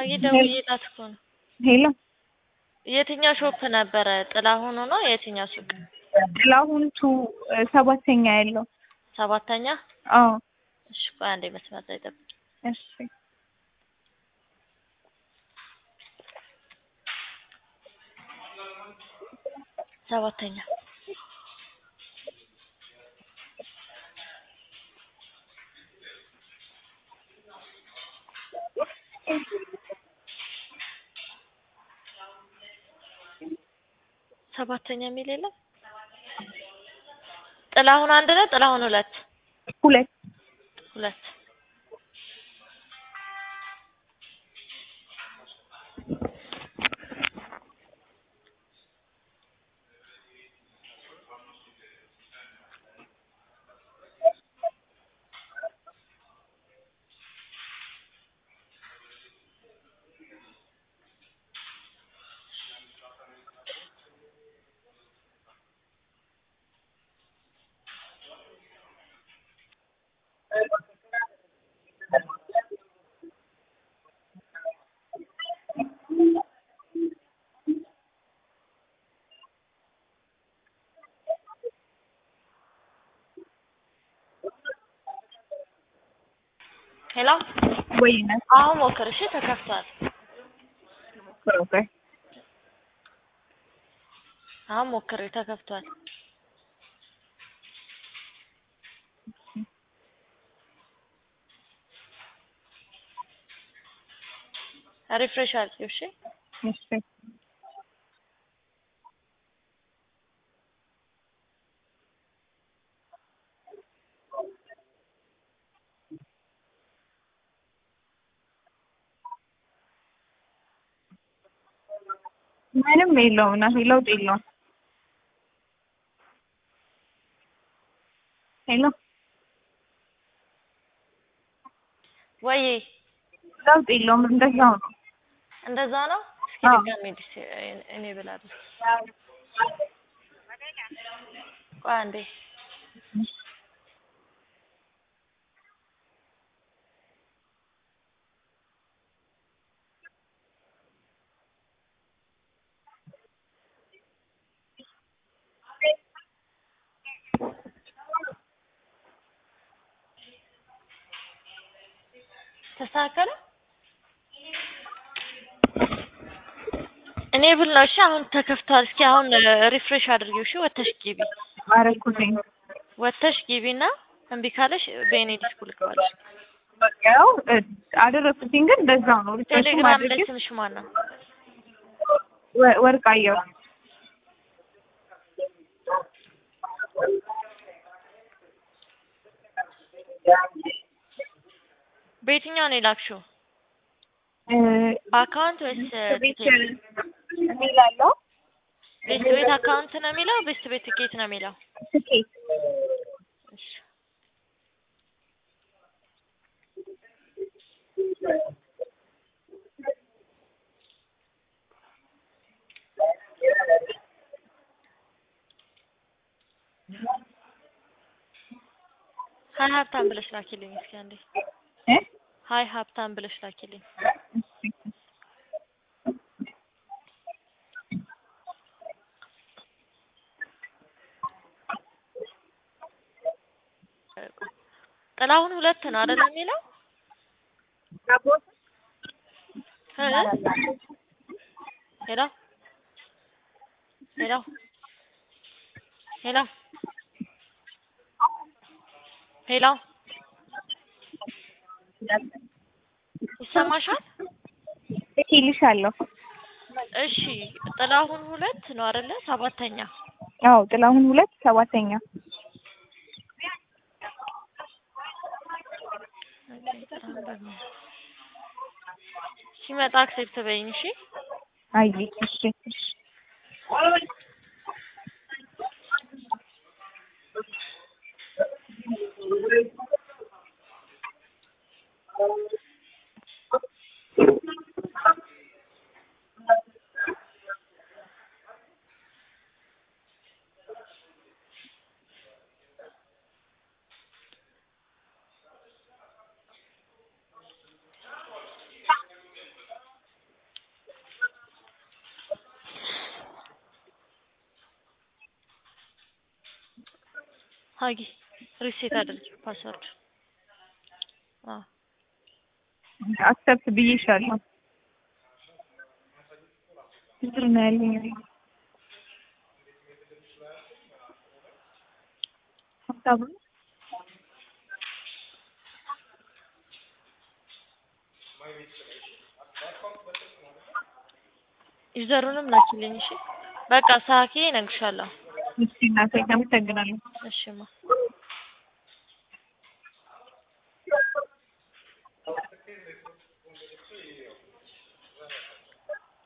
አይ ደውዬላት እኮ ነው። ሄሎ የትኛው ሾፕ ነበረ? ጥላሁኑ ነው የትኛው ሱቅ? ጥላሁን ቱ ሰባተኛ ያለው ሰባተኛ። አዎ እሺ ቆይ አንዴ መስመር ላይ ጠብቅ። እሺ ሰባተኛ ሰባተኛ የሚል የለም። ጥላሁን አንድ ነው። ጥላሁን ሁለት ሁለት ሁለት ሄሎ ወይነ አሁን ሞክር። እሺ ተከፍቷል። ኦኬ አሁን ሞክር፣ ተከፍቷል። ሪፍሬሽ አድርጊው። እሺ እሺ ምንም የለውም እና ለውጥ የለውም። ሄሎ ወይ ለውጥ የለውም። እንደዛው ነው። እንደዛ ነው። እስኪ አዎ። ድጋሜ ዲስ እኔ ብላለሁ። ቆይ አንዴ ተስተካከለ። እኔ ብል ነው። እሺ አሁን ተከፍቷል። እስኪ አሁን ሪፍሬሽ አድርጊው። እሺ ወተሽ ግቢ፣ አረኩትኝ ወተሽ ግቢና እምቢ ካለሽ በእኔ ዲስኩ ልከዋለሽ። ያው እ፣ አደረኩትኝ ግን እንደዛው ነው። ሪፍሬሽ ቴሌግራም ላይ ማድረግ ስምሽ ማን ነው? ወርቃየው በየትኛው ነው የላክሽው? እ፣ በአካውንት ወይስ ቤት ቲኬት? እሚላለው ቤስት ቤት አካውንት ነው የሚለው ቤስት ቤት ቲኬት ነው የሚለው? ትኬት እሺ ሀይ ሀብታም ብለሽ ላኪልኝ እስኪ አንዴ። እ ሀይ ሀብታም ብለሽ ላኪልኝ። ጥላሁን ሁለት ነው አይደል የሚለው? እ? ሄሎ ሄሎ ሄሎ ሄሎ ይሰማሻል? እልክልሻለሁ። እሺ ጥላሁን ሁለት ነው አይደለ? ሰባተኛ አዎ ጥላሁን ሁለት ሰባተኛ ሲመጣ አክሴፕት በይኝ እሺ። አይ እሺ እሺ ሀጊ ሪሴት አድርጊ ፓስወርድ። አዎ አክሰፕት ብዬሻለሁ። ብድር ነው ያለኝ እኔ። ሀሳቡ ዩዘሩንም ላኪልኝ። እሺ በቃ ሳኪ እነግርሻለሁ። እሺ እናቴ አመሰግናለሁ። እሺማ